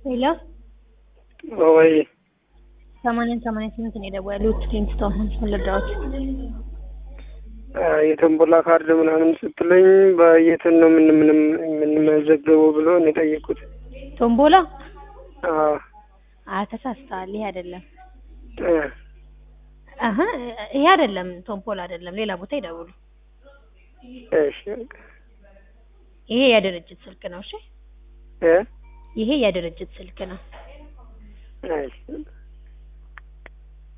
ሄሎ ወይ ሰማንያን ሰማንያ ስምንት ነው የደወሉት ኪንግስቶን ሆምስ ልርዳዎት? የቶምቦላ ካርድ ምናምን ስትለኝ በየትን ነው ምን ምንም የምንመዘገበው ብሎ ነው የጠየቁት። ቶምቦላ አዎ አይ ተሳስተዋል። ይሄ አይደለም። እ አሀ ይሄ አይደለም፣ ቶምቦላ አይደለም። ሌላ ቦታ ይደውሉ። እሺ ይሄ የድርጅት ስልክ ነው። እሺ እ ይሄ የድርጅት ስልክ ነው። እሺ